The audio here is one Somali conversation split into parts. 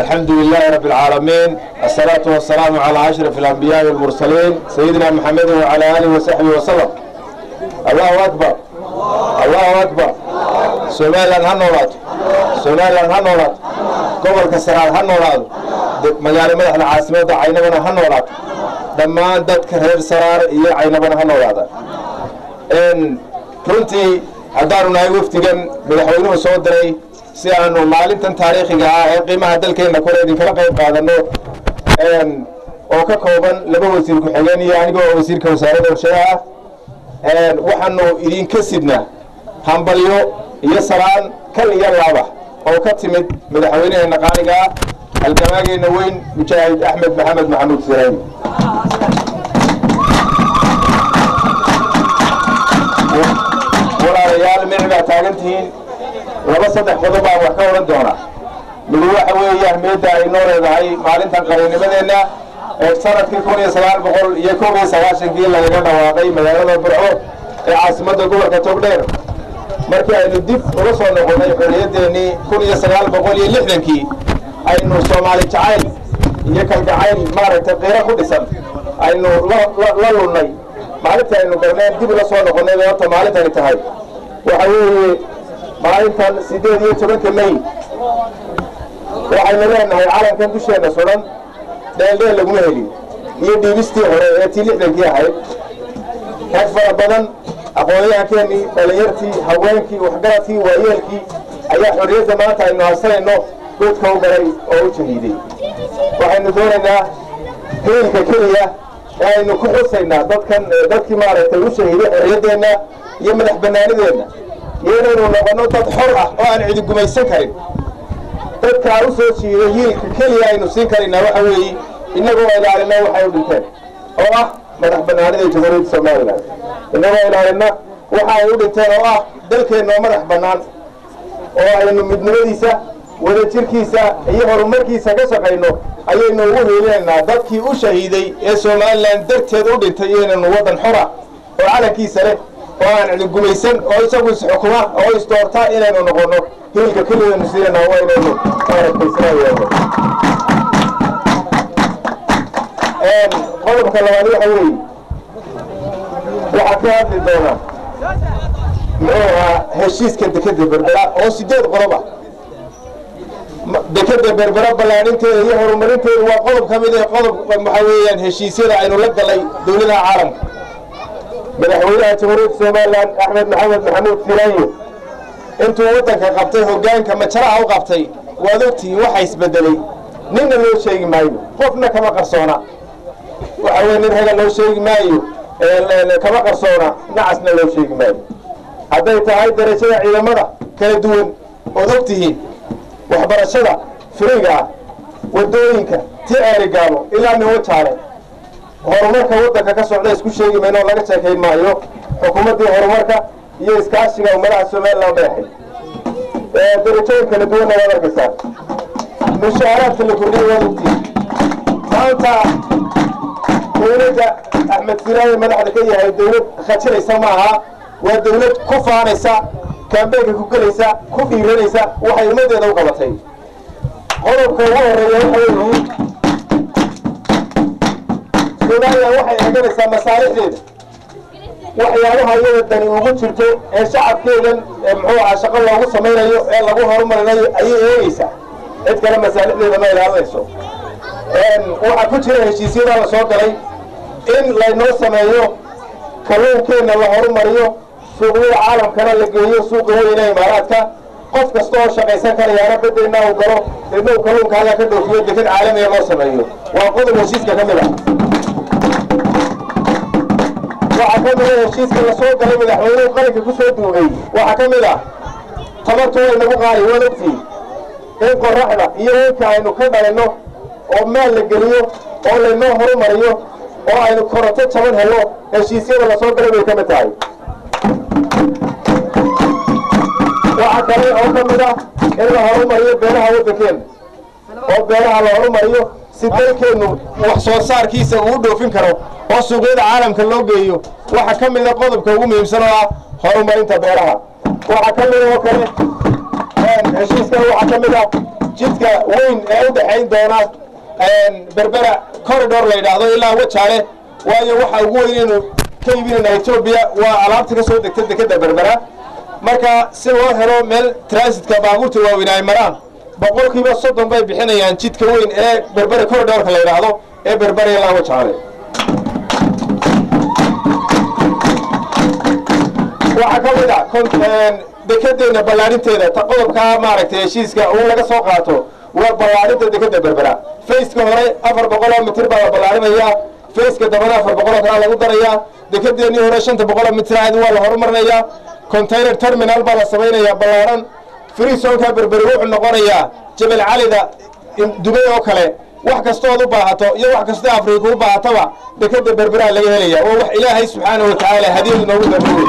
الحمد لله رب العالمين الصلاة والسلام على أشرف الأنبياء والمرسلين سيدنا محمد وعلى آله وصحبه وسلم الله أكبر الله أكبر سومالا هنولاد سومالا هنولاد قبل كسران هنولاد مجال مدح العاصمة عينبنا هنولاد dhammaan dadka reer saraar iyo caynabana ha noolaada runtii haddaanu nahay wafdigan madaxweynuhu soo diray si aanu maalintan taariikhiga ah ee qiimaha dalkeenna kore idinkala qayb qaadano oo ka kooban laba wasiir ku-xigeen iyo anigoo wasiirka wasaaradda warshayaha ah waxaanu idinka sidnaa hambalyo iyo salaan kal iyo laaba oo ka timid madaxweyneheenna qaaliga ah halgamaageena weyn mujaahid axmed maxamed maxamuud sirayn walaalayaal mici baa taagan tihiin laba saddex qodob baan wax ka odhan doonaa midi waxa weeye ahmiyadda ay noo leedahay maalintan qarannimadeenna ee sanadkii kun iyo sagaal boqol iyo koob iyo sagaashankii lagaga dhawaaqay magaalada burco ee caasimadda gobolka togdheer markii aynu dib uga soo noqonnay xorriyaddeenii kun iyo sagaal boqol iyo lixdankii aynu soomaali jacayl iyo kalgacayl maaragtay qiiro ku dhisan aynu la lunnay maalinta aynu galneen dib ula soo noqonnay bay horta maalintani tahay waxa weeye maalintan siddeed iyo tobanka may waxaynu leenahay calankan dusheenna sudan dheeldheel laguma helin iyo dhiibistii hore ee tii lixdankii ahayd rag fara badan aqoonyahankeenii dhalinyartii haweenkii waxgaradkii waayeelkii ayaa xorriyadda maanta aynu haysanayno godka u galay oo u jahiiday waxaynu doonaynaa hiilka keliya ee aynu ku xusaynaa dadkan dadkii maaragtay u shahiiday xorriyaddeenna iyo madax bannaanideenna iyo inaynu noqonno dad xor ah oo aan cidi gumaysan karin dadkaa u soo jiiday hiilka keliya aynu siin karaynaa waxa weeye innagoo ilaalina waxay u dhinteen oo ah madax bannaanida jamhuuriyadda somalilan innagoo ilaalina waxa ay u dhinteen oo ah dalkeenna oo madax bannaan oo aynu midnimadiisa wadajirkiisa iyo horumarkiisa ka shaqayno ayaynu ugu hiilinaynaa dadkii u shahiiday ee somalilan darteed u dhintay inaynu waddan xora oo calankiisa leh oo aan cidi gumaysan oo isagu isxukuma oo isdoorta inaynu noqonno hiilka keligaynu siinanaa waa inaynu maaragtaysanaayeeno qodobka labaad waxa weeye waxaa ka hadli doonaa muxuu ahaa heshiiska dekeda berbera oo sideed qodob ah dekeda berbera ballaaninteeda iyo horumarinteedu waa qodob ka mid ee qodob waxaa weeyaan heshiisyada aynu la galay dowladaha caalamka madaxweynaha jamhuuriyadda somalilan axmed maxamed maxamuud filaanyo intuu waddanka qabtay hoggaanka majaraha u qabtay waad ogtihiin waxa isbedelay ninna loo sheegi maayo qofna kama qarsoona waxa weye nin raga loo sheegi maayo kama qarsoona nacasna loo sheegi maayo hadday tahay darajada ciidamada kala duwan ood og tihiin waxbarashada firiga ah waddooyinka ti eerigaabo ilaa miwajaale horumarka waddanka ka socda isku sheegi mayno oo laga sheekayn maayo xukuumaddii horumarka iyo iskaashiga ummadaha somalilan dheexay darajooyin kala duwanna waad arkaysaan mushaaraadka la kordhiyay waad ogtihiin maanta dowladda axmed siraaye madaxda ka yahay dowlad khajinaysa maaha waa dowlad ku faanaysa kaambeynka ku gelaysa ku dhiiranaysa waxay ummaddeeda u qabatay qodobka ugu horeeya waxa weeye somalilan waxay eeganaysaa masaalixdeeda waxyaabaha iyada dani ugu jirto ee shacabkeedan muxuu ahaa shaqo loogu samaynayo ee lagu horumarinayo ayay eegaysaa cid kale masaalixdeeda ma ilaalinayso waxaa ku jira heshiisyadaa la soo galay in laynoo sameeyo kalluunkeenna la horumariyo suuqyada caalamkana la geeyo suuqa weyne imaaraadka qof kasta oo shaqaysan karayaana beddelna uu galo deedna uu kalluunka halkaa ka dhoofiyo deked caalamiga loo sameeyo waa qodob heshiiska ka mid ah waxaa ka mid a heshiiska la soo galay madaxweynuhu qaranka ku soo duugay waxaa ka mid ah tabartu way nagu qaali waad ogtihiin in qoraxda iyo weynka aynu ka dhalinno oo maal la geliyo oo laynoo horumariyo oo aynu koronto jaban helo heshiisyada la soo galay bay ka mid tahay waxaa kale oo ka mid ah in la horumariyo beeraha waddankeena oo beeraha la horumariyo si dalkeennu wax soo saarkiisa uu dhoofin karo oo suuqyada caalamka loo geeyo waxaa ka mid a qodobka ugu muhiimsan oo ah horumarinta beeraha waxaa ka mid oo kale heshiiskan waxaa ka mid ah jidka weyn ee u dhexayn doona berbera corridor la yidhaahdo ilaa wajaale waayo waxa ugu weyn inaynu ka iibinayna etoobiya waa alaabta ka soo degta dekeda berbera marka si loo helo meel transitka baabuurta waaweyn ay maraan boqolkiiba soddon bay bixinayaan jidka weyn ee berbera corridorka la yidhaahdo ee berbera ilaa wajaale waxaa ka mid a dekedeenna ballaarinteeda ta qodobkaa maaragtay heshiiska uu laga soo qaato waa ballaarinta dekeda berbera fayska hore afar boqoloo mitir baa la ballaarinayaa fayska dambana afar boqoloo kalaa lagu darayaa dekedeennii hore shanta boqoloo mitir ahayd waa la horumarinayaa container terminal baa la samaynayaa ballaaran freesonka berberi wuxuu noqonayaa jabal calida dubay oo kale wax kastood u baahato iyo wax kastoo afrika u baahataba dekeda berberaa laga helaya waa wax ilaahay subxaana wa tacaala hadiyadu noogu darbuwey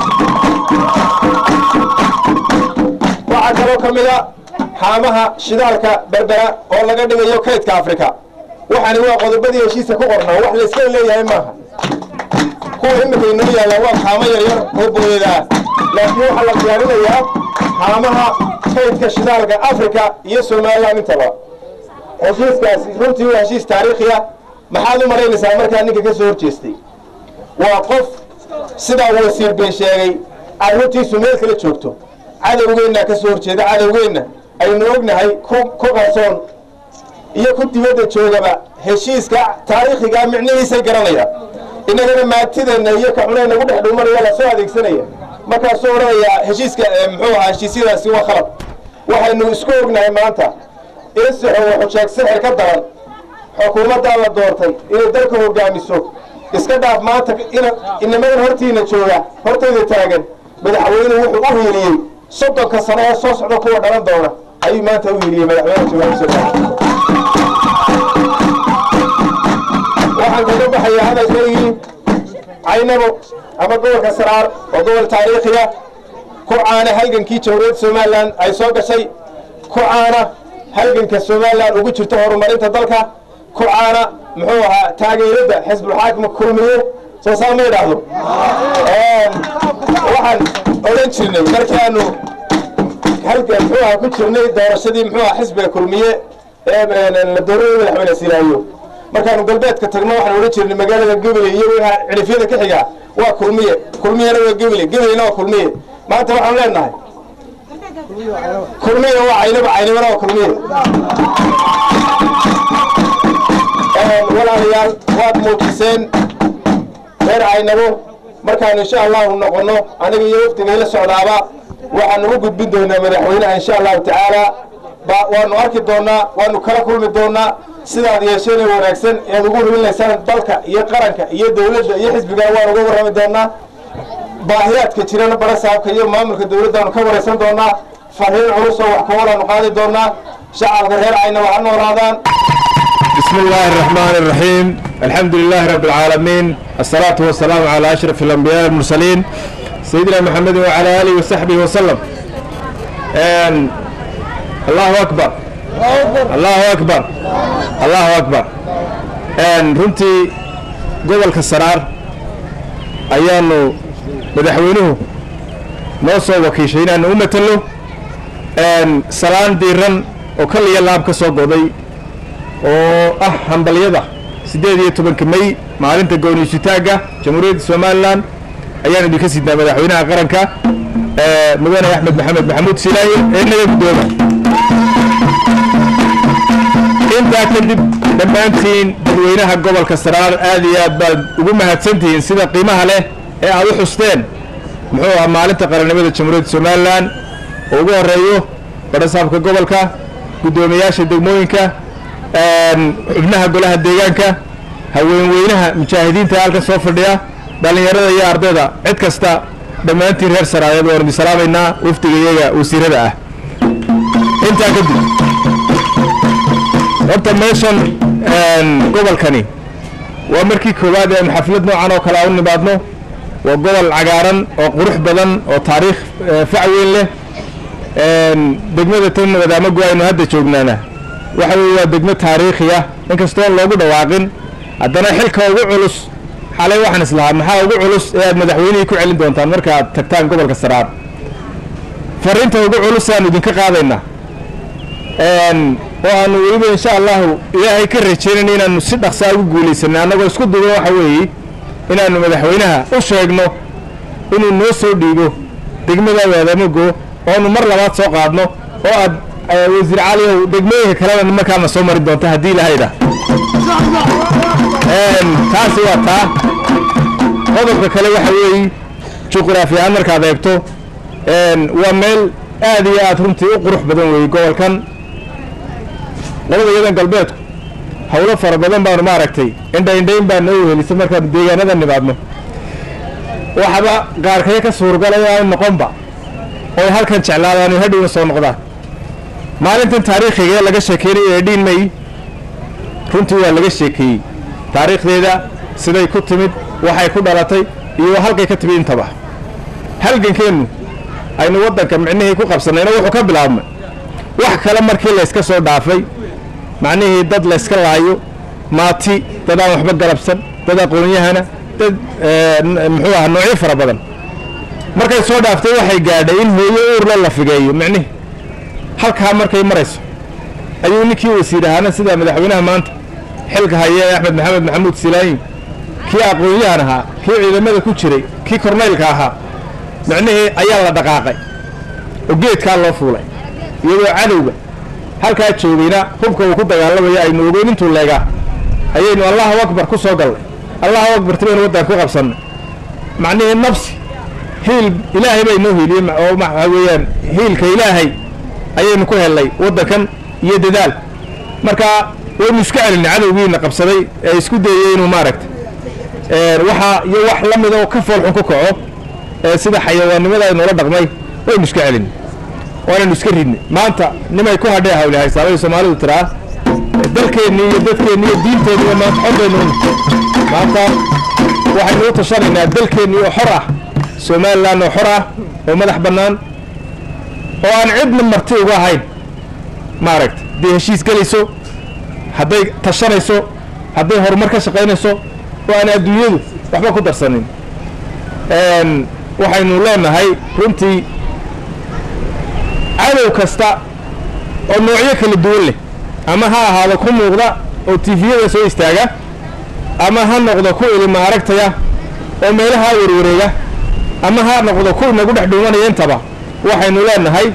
waxaa kaloo ka mid a haamaha shidaalka berbera oo laga dhigayo kaydka afrika waxaani waa qodobadii heshiiska ku qornaa wax layska leeyahay maaha kuwa iminka inoo yaallaan waa haamo yaryar oo booyada ah laakiin waxaa la diyaarinayaa haamaha kaydka shidaalka afrika iyo somalilan intaba heshiiskaasi runtii waa heshiis taariikhi ah maxaad u malaynaysaa markaa ninka ka soo horjeestay waa qof sidaa wasiir been sheegay arrintiisu meel kala joogto cadowgeennaa ka soo horjeeda cadowgeenna aynu ognahay ku qarsoon iyo ku dibadda joogaba heshiiska taariikhigaa micnihiisay garanaya innagana maatideenna iyo kaxunee nagu dhex dhuumanaya lasoo adeegsanaya markaasuu odhanayaa heshiiska muxuu ahaa heshiisyadaasi waa khalad waxaynu isku ognahay maanta in sixo wuxuu sheeg sixir ka daran xukuumaddaa la doortay inay dalka hogaamiso iska dhaaf maanta inamadan hortiina jooga hortayda taagan madaxweynuhu wuxuu u hiiliyey soddonka sano ee soo socda kuwa dhalan doona ayuu maanta u hiiliyey madaxweynaha jooga waxaan kaga baxayaa hadalkaygii caynabo ama gobolka saraar oo gobol taariikhiya ku caana halgankii jamhuuriyadda somalilan ay soo gashay ku caana halganka somalilan ugu jirto horumarinta dalka ku caana muxuu ahaa taageeradda xisbulxaakima kulmiye soo saa ma idhaahdo waxaan odhan jirnay markaanu halka muxuu ahaa ku jirnay doorashadii muxuu ahaa xisbiga kulmiye ee la doorada madaxweyne silaayo markaanu galbeedka tagno waxaan odhan jirnay magaalada gebele iyo wixii cilifyada ka xiga waa kulmiye kulmiyena waa gebele gebelena waa kulmiye maanta waxaan leenahay kulmiye waa caynaba caynabana waa kulmiye walaalayaal waad muujiseen reer caynabo markaanu insha allahu noqonno aniga iyo wafdigayla socdaaba waxaanu u gudbin doonaa madaxweynaha insha allahu tacaala waanu arki doonaa waanu kala kulmi doonaa sidaad yeesheen ee wanaagsan ead ugu hubinaysaan dalka iyo qaranka iyo dowladda iyo xisbigana waan uga warrami doonaa baahiyaadka jirana barasaabka iyo maamulka dowladdaanu ka waraysan doonaa fariin culus oo wax kuwalaanu qaadi doonaa shacabka reer caynaba ha noolaadaan بسم الله الرحمن الرحيم الحمد لله رب العالمين الصلاة والسلام على أشرف الأنبياء والمرسلين سيدنا محمد وعلى آله وصحبه وسلم And الله أكبر الله أكبر الله أكبر And runtii gobolka saraar ayaanu madaxweynuhu noo soo wakiishay inaanu u matalo salaan diiran oo kaliya laab ka soo goday oo ah hambalyada siddeed iyo tobanka may maalinta gooniisutaagga jamhuuriyadda somalilan ayaan idinka sidnaa madaxweynaha qaranka mudane axmed maxamed maxamuud silaaye ee naga guddooba intaa kadib dhammaantiin dadweynaha gobolka saraar aad iyo aad baad ugu mahadsantihiin sida qiimaha leh ee aad u xusteen muxuu ahaa maalinta qarannimada jamhuuriyadda somalilan oo ugu horeeyo barasaabka gobolka guddoomiyaasha degmooyinka xubnaha golaha deegaanka haweenweynaha mujaahidiinta halkan soo fadhiya dhallinyarada iyo ardayda cid kasta dhammaantiin reer saraayeed waan idin salaamaynaa wafdiga iyaga wasiirada ah intaa kadib horta meeshan gobolkani waa markii koowaad ee xaflad noocan oo kale a u nimaadno waa gobol cagaaran oo qurux badan oo taariikh fac weyn leh degmada tan wadaamagu aynu hadda joognaana waxa weye waa degmo taariikhi ah inkastoon loogu dhawaaqin haddana xilka ugu culus xalay waxaan islahaa maxaa ugu culus ee aad madaxweynihii ku celin doontaan marka aad tagtaan gobolka saraar fariinta ugu culus aanu idinka qaadaynaa oo aanu weliba insha allahu ilaahay ka rajaynayna inaanu si dhaqsaa ugu guulaysanay annagoo isku dugan waxa weeye inaannu madaxweynaha u sheegno inuu noo soo dhiibo degmada waadamogo oonu mar labaad soo qaadno oo aad wasiir caliyow degmooyinka kalena markaana soo mari doonta haddii ilaahayda taasi waa taa qodobka kale waxa weeye juqraafi ahaan markaad eegto waa meel aad iyo aad runtii u qurux badan weeye gobolkan labada yadan galbeedku hawlo fara badan baanu maaragtay indhaindhayn baa noo wehelisa markaanu deegaanada nimaadno waxaba qaarkaya ka suurgalay aanu noqonba oy halkan jeclaadaan oy hadhowna soo noqdaan maalintan taariikhiga ee laga sheekeynaya ee dhiin may runtii waa laga sheekeeyey taariikhdeeda siday ku timid waxay ku dhalatay iyo halkay ka timid intaba halgankeennu aynu waddanka micnihii ku qabsannayna wuxuu ka bilaabmay wax kale markii layska soo dhaafay macnihii dad layska laayo maati dad aan waxba galabsan dad aqoon-yahana dad muxuu aha noocyo fara badan markay soo dhaaftay waxay gaadhay in hooyo uurle la figeeyo micnihi halkaa markay marayso ayuu ninkii wasiir ahaana sida madaxweynaha maanta xilka haya ee axmed maxamed maxamuud silaayin kii aqoon-yahan ahaa kii ciidamada ku jiray kii korneylka ahaa micnihii ayaa la dhaqaaqay oo geedkaa loo fuulay iyadoo cadowga halkaa joogayna hubka uu ku dagaalamaya aynu ogeyn intuu leegaa ayaynu allahu akbar ku soo gallay allahu akbar tibaynu waddanka ku qabsannay macnihii nafsi hiil ilaahay baa inoo hiiliyey oo waxaa weeyaan hiilka ilaahay ayaynu ku hellay waddankan iyo dadaal marka waynu iska celinay cadowgiina qabsaday ee isku dayey inuu maaragta waxaa iyo wax la mida oo ka foolxun ku kaco ee sida xayawaannimada aynula dhaqmay waynu iska celinay waanaynu iska ridnay maanta nimay ku hadhee hawli haysaabay soomaalidu tiraa dalkeenni iyo dadkeenni iyo diinteenniba maanta xorbaynu maanta waxaynu u tashanaynaa dalkeenni oo xor ah somalilan oo xor ah oo madax bannaan oo aan cidna marti uga ahayn maaragta hadday heshiis gelayso hadday tashanayso hadday horumar ka shaqaynayso oo aan adduunyadu waxba ku darsanin waxaynu leenahay runtii cadow kasta oo noocyo kala duwan leh ama ha ahaado ku muuqda oo tifiyada soo istaaga ama ha noqdo ku ilima aragtaya oo meelaha warwareega ama ha noqdo ku nagu dhex dhuumanaya intaba waxaynu leenahay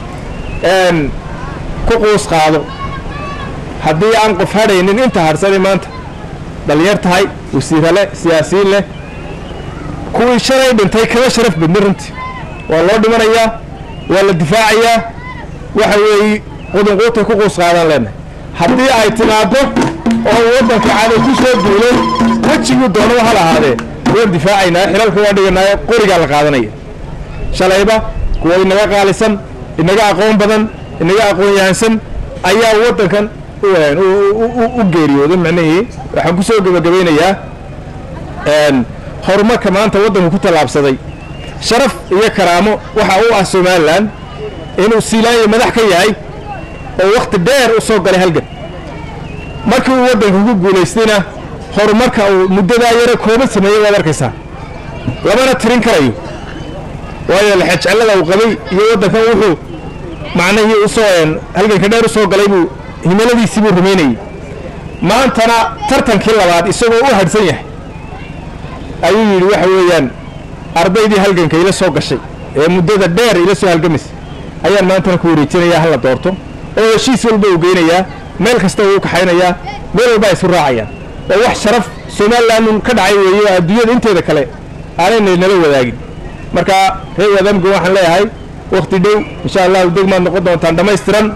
ku quus qaado haddii aan qof hadhaynin inta hadhsani maanta dhalinyar tahay wasiira leh siyaasiyiin leh kuwii shalay dhintay kama sharaf badni runtii waa loo dhimanayaa waa la difaacayaa waxa weeye qudunquutay ku quus qaadaan leenahay haddii ay timaaddo oo waddanka cadow ku soo duulo wejiguu doonaba hal ahaadee waan difaacaynaa xilalka waan dhiganaayo qorigaa la qaadanaya shalayba kuwa inaga qaalisan inaga aqoon badan inaga aqoon yahansan ayaa waddankan u geeriyooday macnihii waxaan ku soo gebagabaynayaa horumarka maanta waddanku ku tallaabsaday sharaf iyo karaamo waxa u ah somalilan inuu siilaanya madax ka yahay oo wakhti dheer u soo galay halgan markii uu waddanka ku guulaystayna horumarka uu muddadaa yare kooban sameeyey waad arkaysaa lamana tirin karayo waayo lexejecellada uu qabay iyo waddankan wuxuu macnihii usoo halganka dheer u soo galay buu himiladiisii buu rumaynayey maantana tartankii labaad isagoo u hadhsan yahay ayuu yidhi waxa weeyaan ardaydii halganka ila soo gashay ee muddada dheer ila soo halgamaysay ayaan maantana ku wareejinayaa hala doorto oo heshiis walba uu geynayaa meel kasta uu u kaxaynayaa meel walba ay isu raacayaan oo wax sharaf somalilan ka dhacay weeye oo adduunyada inteeda kale aanayna nala wadaagin marka reer wadaamga waxaan leeyahay wakti dhow insha allahu degmaad noqon doontaan dhammaystiran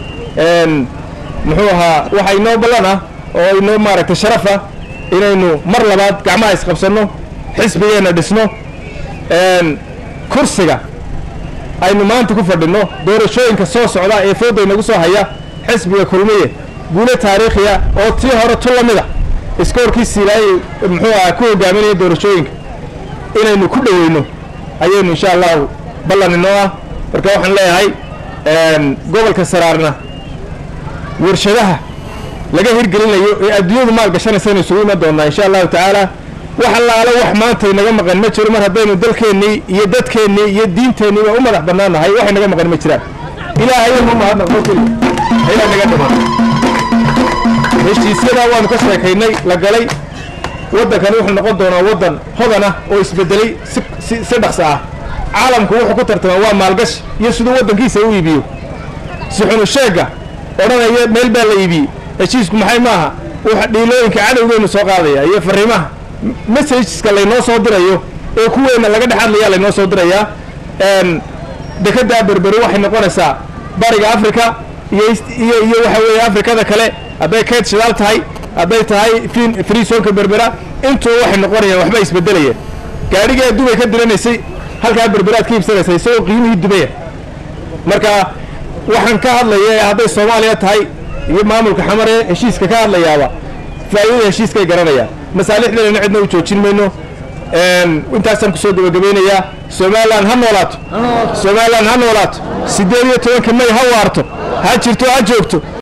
muxuu ahaa waxa inoo ballan ah oo inoo maaragtay sharaf ah inaynu mar labaad gacmaha isqabsanno xisbigeenna dhisno kursiga aynu maanta ku fadhinno doorashooyinka soo socda ee fooda inagu soo haya xisbiga kulmiye guulo taariikhiya oo tii hore tu la mida iskoorkii siilaayay muxuu ahaa ku hogaaminaya doorashooyinka inaynu ku dhoweyno ayaynu insha allahu ballan inoo ah marka waxaan leeyahay gobolka saraarna warshadaha laga hirgelinayo ee adduunyadu maal gashanaysa isugu iman doonaa insha allahu tacaala wax allaale wax maanta inaga maqan ma jiro mar haddaynu dalkeennii iyo dadkeennii iyo diinteenniiba u madax bannaannahay wax inaga maqan ma jiraan ilaahay uma mahadnaqno keliya ayaa naga dhiman heshiisyadaa waanu ka sheekaynay la galay waddankani wuxuu noqon doonaa waddan hodan ah oo isbedelay si si dhaqso ah caalamku wuxuu ku tartamaa waa maalgashi iyo siduu waddankiisa u iibiyo si xunu sheegga odhanaya meel baa la iibiyey heshiisku maxay maaha wuxa dhiilooyinka cadowgeynu soo qaadaya iyo fariimaha messageska laynoo soo dirayo ee kuweenna laga dhex hadlaya laynoo soo dirayaa dekeddaa berberi waxay noqonaysaa bariga africa iyo iyo iyo waxa weeye afrikada kale hadday kayd shidaal tahay hadday tahay fin friisonka berbera intuba waxay noqonayaan waxba isbedelayeen gaadhigii dubay ka diranaysay halkaa berberaad ka iibsanaysa isagoo qiimihii dubaya marka waxaan ka hadlaya ee hadday soomaaliya tahay iyo maamulka xamare heshiiska ka hadlayaaba faa'iidada heshiiskay garanayaan masaalixdeena cidna u joojin mayno intaasaan kusoo gabagabaynayaa somalilan ha noolaato somalilan ha noolaato siddeed iyo tobanka may ha waarto ha jirto ha joogto